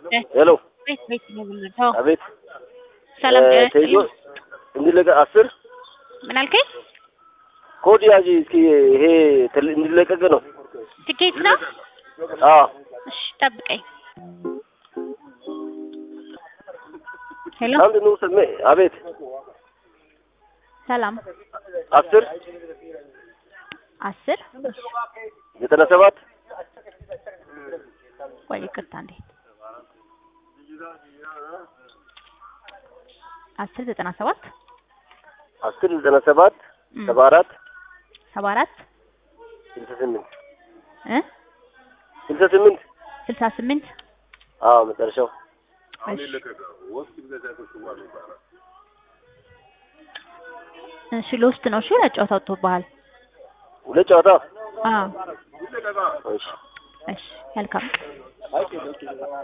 ሄሎ ቤት ቤት ነው የምንለው። አቤት ሰላም እ ጤና ተይዞ ይስጥልኝ። እንዲለቀ አስር ምን አልከኝ? ኮድ ያዥ እስኪ ይሄ ትል- እንዲለቀቅ ነው። ትኬት ነው? አዎ እሺ ጠብቀኝ። ሄሎ አንድ ነው ሰሜ አቤት ሰላም አስር አስር ዘጠና ሰባት ቆይ ይቅርታ እንዴ አስር ዘጠና ሰባት አስር ዘጠና ሰባት እም፣ ሰባ አራት ሰባ አራት ስልሳ ስምንት እ ስልሳ ስምንት ስልሳ ስምንት አዎ መጨረሻው እሺ እሺ ለውስጥ ነው እሺ ለጨዋታ ወጥቶብሃል ሁለት ጨዋታ አዎ እሺ እሺ መልካም